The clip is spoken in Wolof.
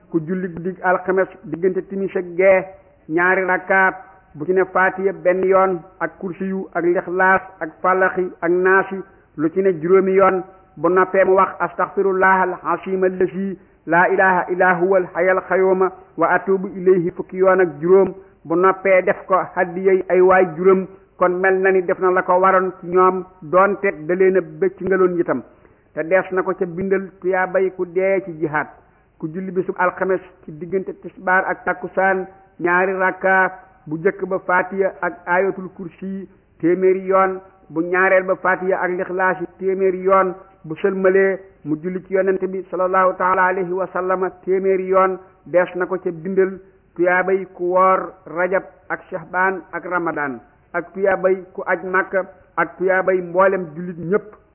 ku julli guddi alxames diggante timis ak gee ñaari rakkaat bu ci ne faatiya benn yoon ak kursiyu ak lixlaas ak falaxi ak naasi lu ci ne juróomi yoon bu noppee mu wax astaxfirullah al asim allasi laa ilaha illa huwa al hayal xayooma wa atubu ilayhi fukki yoon ak juróom bu noppee def ko haddiyay ay waay juróom kon mel na ni def na la ko waroon ci ñoom doonte da leen a bëcc ngaloon itam te dees na ko ca bindal tuyaabay ku dee ci jihaad ku julli bisub alxames ci diggante tisbaar ak takkusaan ñaari rakka bu jëkk ba fatiya ak ayatul kursi téeméeri yoon bu ñaareel ba fatiya ak lixlaas yi téeméeri yoon bu sëlmalee mu julli ci yonente bi sallallahu taala alayhi wa sallama téeméeri yoon dees na ko ca bindal tuyaabay ku woor rajab ak shahbaan ak ramadan ak tuyaabay ku aj màkka ak tuyaabay mboolem jullit ñépp